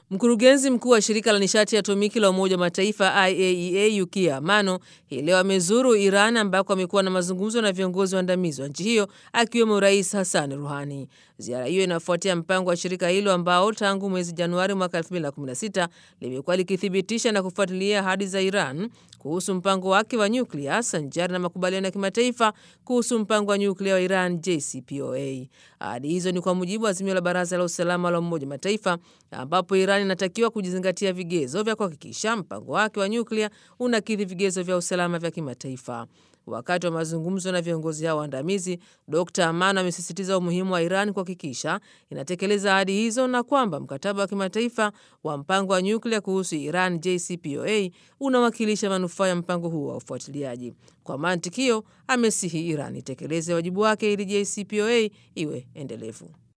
Mkurugenzi mkuu wa shirika la nishati ya atomiki la Umoja wa Mataifa IAEA Yukiya Amano hii leo amezuru Iran ambako amekuwa na mazungumzo na viongozi waandamizi wa nchi hiyo akiwemo Rais Hassan Ruhani. Ziara hiyo inafuatia mpango wa shirika hilo ambao tangu mwezi Januari mwaka 2016 limekuwa likithibitisha na kufuatilia ahadi za Iran kuhusu mpango wake wa nyuklia sanjari na makubaliano ya kimataifa kuhusu mpango wa nyuklia wa Iran JCPOA. Ahadi hizo ni kwa mujibu wa azimio la Baraza la Usalama la Umoja wa Mataifa ambapo Iran inatakiwa kujizingatia vigezo vya kuhakikisha mpango wake wa nyuklia unakidhi vigezo vya usalama vya kimataifa. Wakati wa mazungumzo na viongozi hao waandamizi, Dr Amano amesisitiza umuhimu wa Iran kuhakikisha inatekeleza ahadi hizo na kwamba mkataba wa kimataifa wa mpango wa nyuklia kuhusu Iran JCPOA unawakilisha manufaa ya mpango huo wa ufuatiliaji. Kwa mantiki hiyo, amesihi Iran itekeleze wajibu wake ili JCPOA iwe endelevu.